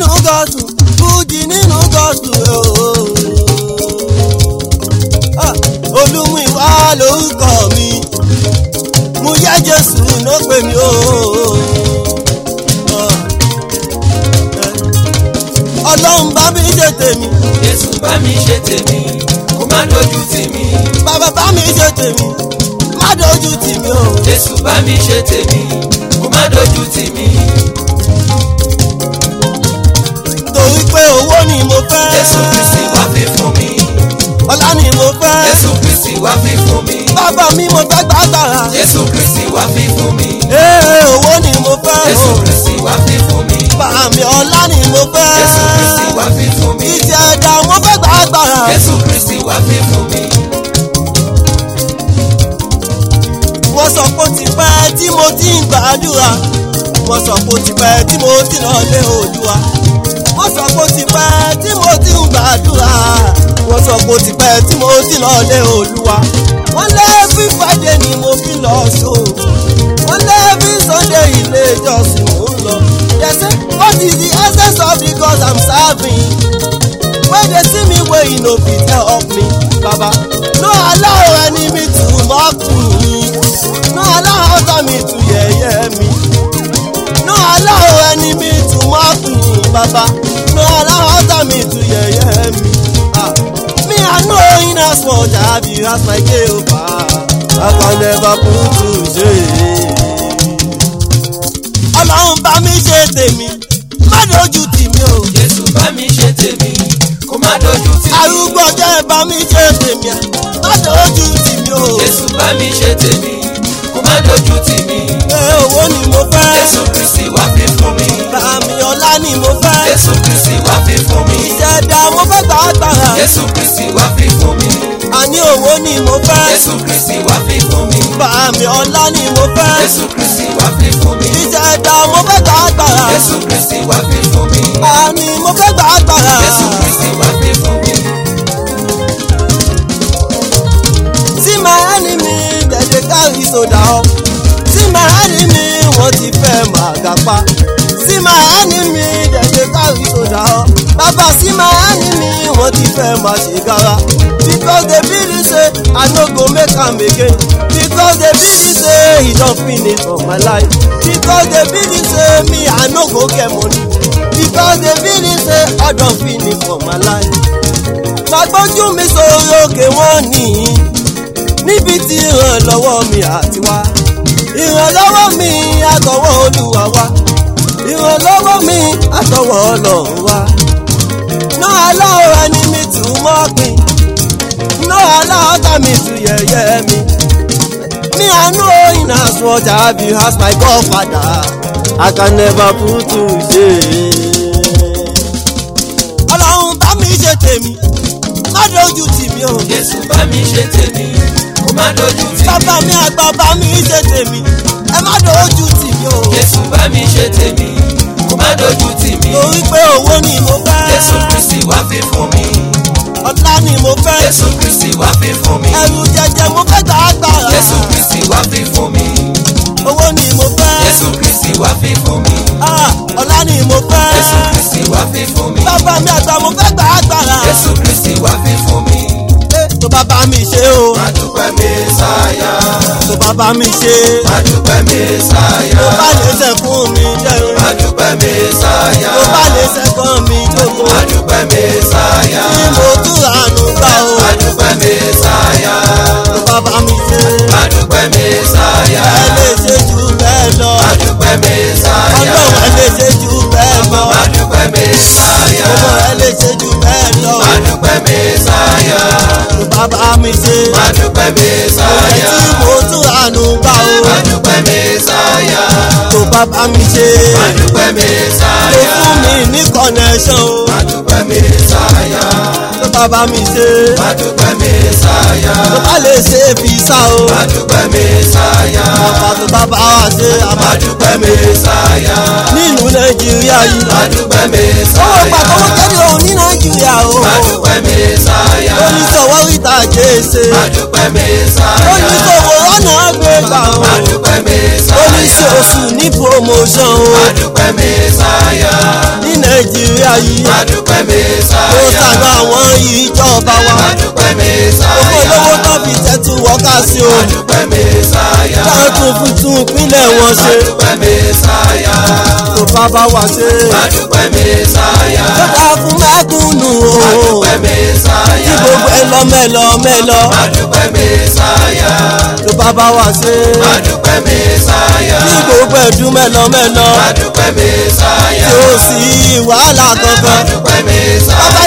nínú gọ́ọ̀sù fújì nínú gọ́ọ̀sù ooo. olúmúìwá lórúkọ mi mo yẹ jésù ló pè mí ooo. ọlọ́run bá mi ṣe tèmi Jésù bá mi ṣe tèmi kó má dojú tì mí. bàbá bá mi ṣe tèmi má dojú tì mí o. Jésù bá mi ṣe tèmi kó má dojú tì mí. torí pé owó ni mo fẹ́. Jésù Kristi wá fi fún mi. ọlá ni mo fẹ́. Jésù Kristi wá fi fún mi. bàbá mi mo fẹ́ gbàgbára. Jésù Kristi wá fi fún mi. ee owó ni mo fẹ́. Jésù Kristi wá fi fún mi. bàmí ọlá ni mo fẹ́. Jésù Kristi wá fi fún mi. ìtì ẹ̀dá mo fẹ́ gbàgbára. Jésù Kristi wá fi fún mi. wọ́n sọ pé ó ti pẹ́ tí mo ti ń gbàdúrà. wọ́n sọ pé ó ti pẹ́ tí mo ti lọ lé Olúwa. wọ́n sọ pé ó ti pẹ́ tí mo ti ń gbàdúrà. wọ́n sọ pé ó ti pẹ́ tí mo ti lọ lé Olúwa. wọ́n lé every Friday ni mo fi lọ sóòrùn. wọ́n lé every Sunday ilé ìjọsìn mò ń lọ. they say what is the essence of the God I'm serving? when they see me wey e no fit help me baba no allow enemy to mock me no allow enemy to yẹ̀yẹ́ mi no allow enemy to mock me baba no allow enemy to yẹ̀yẹ́ mi ah me i know in as much as you as my jehovah i can never put to shame ọlọ́run bá mi ṣe tèmi má dojú tì mí o. Jésù bá mi ṣe tèmi kó má dojú tì mí. arúgbó jẹ́ bá mi ṣe tèmi à má dojú tì mí o. Jésù bá mi ṣe tèmi kó má dojú tì mí. ẹ owó ni mo fẹ́. Jésù Kristi wá fi fún mi. bàmí ọlá ni mo fẹ́. Jésù Kristi wá fi fún mi. ìṣẹ̀dá mo fẹ́ gbà agbára. Jésù Kristi wá fi fún mi. àní owó ni mo fẹ́. Jésù Kristi wá fi fún mi. bàmí ọlá ni mo fẹ́. Jésù Kristi wá fi fún mi. ìṣẹ̀dá mo fẹ́ gbà agbára. Jésù Kristi wá fi fún mi. àní mo fẹ́ gbà agbára. Jésù Kristi wá fi fún mi. See my enemy dem dey carry soda up. See my enemy wọ́n ti fẹ́ máa gàpá. See my enemy dem dey carry soda up. Bàbá see my enemy wọ́n ti fẹ́ máa ṣe gara. Because they believe say I no go make am again. Because they believe say e don finish for my life. Because they believe say me I no go get money. Because they believe say I don finish for my life. Màgbójú mi sórí òkè wọ́n nìyí níbi tí ìrànlọ́wọ́ mi àti wá. ìrànlọ́wọ́ mi àtọwọ́ olúwa wá. ìrànlọ́wọ́ mi àtọwọ́ ọlọ́run wá. no allow enemy to mock me. no allow enemy to yẹ̀yẹ́ mi. me i know in as much as you as my godfather i can never put to shame. ọlọ́run bá mi ṣe tèmi má dojú tì mí o. Jésù bá mi ṣe tèmi kó má dojú tì mí. bàbá mi àgbà bá mi ṣe tèmi ẹ má dojú tì mí o. Jésù bá mi ṣe tèmi kó má dojú tì mí. torí pé owó ni mo fẹ́. Jésù Kristi wá fi fún mi. ọ̀tá ni mo fẹ́. Jésù Kristi wá fi fún mi. ẹrù jẹjẹ mo fẹ́ gbà agbára. Jésù Kristi wá fi fún mi. owó ni mo fẹ́. Jésù Kristi wá fi fún mi. Ah, ọ̀la ni mo fẹ́. Jésù Kristi wá fi fún mi. bàbá mi àgbà mo fẹ́ gbà agbára. Jésù Kristi wá fi fún mi. Eh, tó bá bá mi ṣe o. Má dúpẹ́ Mèsáyà. tó bá bá mi ṣe. Má dúpẹ́ Mèsáyà. tó bá lè ṣe fún mi jẹun. Má dúpẹ́ Mèsáyà. tó bá lè ṣe fún mi jókòó. Má dúpẹ́ Mèsáyà. tí mo túra nù gbà o. Má dúpẹ́ Mèsáyà. tó bá bá mi ṣe. Má dúpẹ́ Mèsáyà. ẹ lè ṣe jù bẹ́ẹ̀ lọ. Má dúpẹ́ Mèsáyà. ọlọ́run ẹ lè ṣe jù bẹ́ẹ̀ lọ. Má dúpẹ́ Mèsáyà. ọmọ ẹ lè ṣe jù bẹ́ẹ̀ lọ. Má dúpẹ́ Mèsáyà. tó bá bá mi ṣe. Má dúpẹ́ Mèsáyà. tí mo túra nù gbà o. Má dúpẹ́ Mèsáyà. tó bá bá mi ṣe. Má dúpẹ́ tó Mèsáyà. fún mi ní connection o. Má dúpẹ́ Mèsáyà. tó bá bá mi ṣe. Má dúpẹ́ Mèsáyà. tó bá lè ṣe visa o. Má dúpẹ́ Mèsáyà. bàbá tó bá bá wa ṣe Má àmà dúpẹ́ Mèsáyà. nílùú nàìjíríà yìí. Má dúpẹ́ owó Mèsáyà. pàtó kéde òun ní nàìjíríà o. Má dúpẹ́ Mèsáyà. oníṣòwò ìta jèsè. Má dúpẹ́ Mèsáyà. oníṣòwò ọ̀nà gbégbá o. Má dúpẹ́ Mèsáyà. oníṣòṣù ní promotion o. Má dúpẹ́ Mèsáyà. ní nàìjíríà yìí Adúpẹ́ tó Mèsáyà. ṣàánú àwọn ìjọba wa Adúpẹ́ owó Mèsáyà. olówó tó fi tẹ́tù wọ́ká sí o Adúpẹ́ Mèsáyà. táwọn tún fi tún ìpínlẹ̀ wọn ṣe Adúpẹ́ Mèsáyà. tó bá bá wa ṣe Adúpẹ́ Mèsáyà. tó dá fún mẹ́kúnnù o Adúpẹ́ Mèsáyà. tí gbogbo ẹ lọ mẹ́lọ mẹ́lọ Adúpẹ́ Mèsáyà. tó bá bá wa ṣe Adúpẹ́ Mèsáyà. tí gbogbo ẹ dún mẹ́lọ mẹ́lọ Adúpẹ́ Mèsáyà. tí ó sì wàhálà kankan Adúpẹ́ Mèsáyà. bàbá